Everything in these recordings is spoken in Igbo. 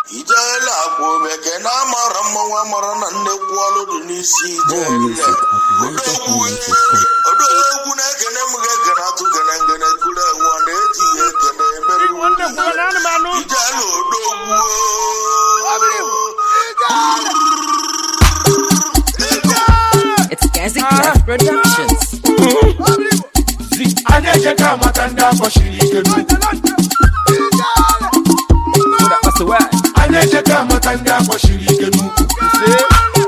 ijele akwa obeke na amara mmanwụ amara na nnekwu ọlụ dị n'isi More ijele music at MyTechNigeria.com. odogwu na-ekene m ga-ekene atụ gene ngene kuru enwe ọ na-etighi ekene emere ijele odogwu It's Gazi Craft Productions. anyị echeka amata ndị akpọchiri ike n'ukwu anyị echeka amata ndị akpọchiri ike n'ukwu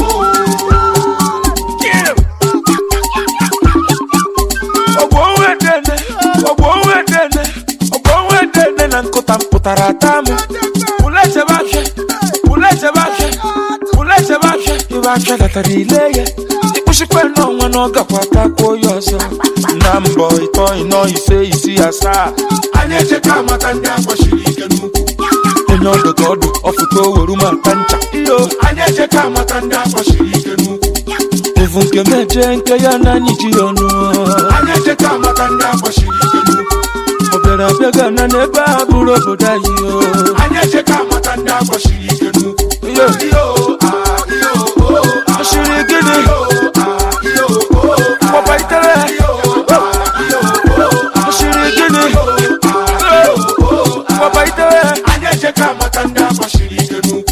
ogboowedene ogboowedene ogboowedene na nkụta mpụtara ata m pụlechebe afịa pụlechebe afịa pụlechebe afịa ibe afịa latara ile ya ịkpụchikwe n'ọnwa na ọ gakwa takwuo ya ọzọ na mbọ ịtọ ịnọ ise isi asaa anyị echeka amata ndị akpọchiri ike n'ukwu onye ọdụ ka ọdụ ọfụta oweru ma ata ncha iyo anyị echeka amata ndị akpọchiri ike n'ukwu evu nke meje nke ya na anyị ji ya ọnụ anyị echeka amata ndị akpọchiri ike n'ukwu ọ bịara abịa gana n'ebe a bụrụ obodo anyị o anyị echeka amata ndị akpọchiri ike n'ukwu iyo iyo ah, iyo oh, ah, ọchịrị gịnị Papa itere ọchịrị gịnị Papa itere anyị echeka amata ndị akpọchiri ike n'ukwu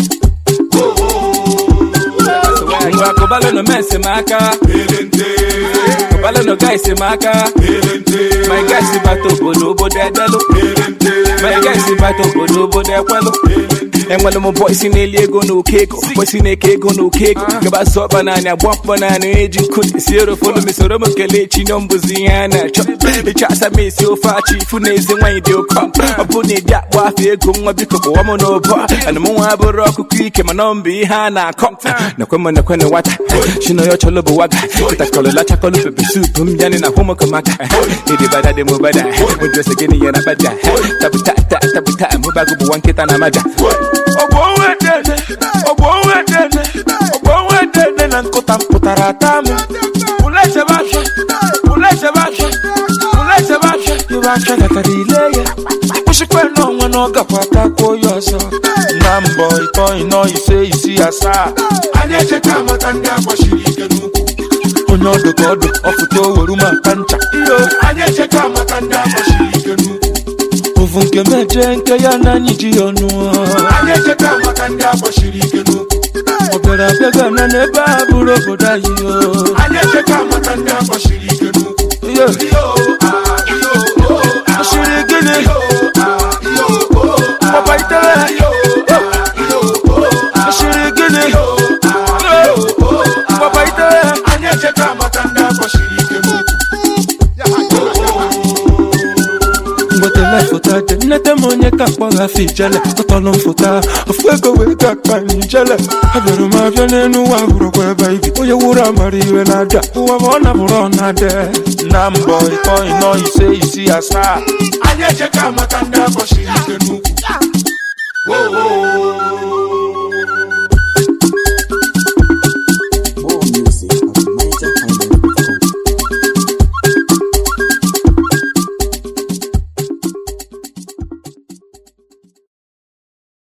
ngwa kụbalụ nọ mee esemaka kụbalụ nọ ga esemaka my guy si bata obodo obodo edelụ my guy si bata obodo obodo ekwelụ enwere m bọị si na-eli ego na oke ego bọị si na-eke ego na oke ego gaba sọ ọkpa naanị agba mkpọ naanị eji nkụ esi erofonu mesoro m kelee chi nọ mbụzi ihe a na-achọ ịchọ asa m esi ofe achị ifu na eze nwaanyị dị ụkọ ọ bụ na ịdị akpọ afọ ego nwa biko kpọwa m n'ụbọ ana m nwa abụrụ ọkụkọ ike mana ọ mbụ ihe a na-akọ nakwe m nakwe na nwata chinoyo chọlọ bụ waga kịtakọlọla chakọlọ pepe sup m yanị na hụmụkọmaka ịdịbada dị mụbada mụjọsị gịnị ya na bada tabuta ta tabuta mụbago bụ nwa nkịta na maja ogboowedene ogboowedene ogboowedene na nkụta mpụtara ata m pụlechebe afịa pụlechebe afịa pụlechebe afịa ibe afịa latara ile ya ịkpụchikwe n'ọnwa na ọ gakwa takwuo ya ọzọ na mbọ ịtọ ịnọ ise isi asaa anyị echeka amata ndị akpọchiri ike n'ukwu onye ọdụ ka ọdụ ọfụta oweru ma ata ncha iyo anyị echeka amata ndị akpọchiri ike n'ukwu ovu nke meje nke ya na anyị ji ya ọnụ anyị echeka amata ndị akpọchiri ike n'ukwu ọ bịara abịa gana n'ebe a bụrụ obodo anyị o anyị echeka amata ndị akpọchiri ike n'ukwu iyo ọchịrị gịnị papa itere ọchịrị gịnị papa itere anyị echeka amata ndị akpọchiri ike n'ukwu nwetala foto dị nnete m onye ka mkpọgha afọ ijele tọtọlụ m foto a ofu ego wee ga akpa anyị ijele abịara m abịa n'elu ụwa hụrụkwa ebe ibi onye wuru amara iwe na-ada ụwa ma ọ nabụrụ ọ na-ade na mbọ ịtọ ịnọ ise isi asaa anyị echeka amata ndị akpọchiri ike n'ukwu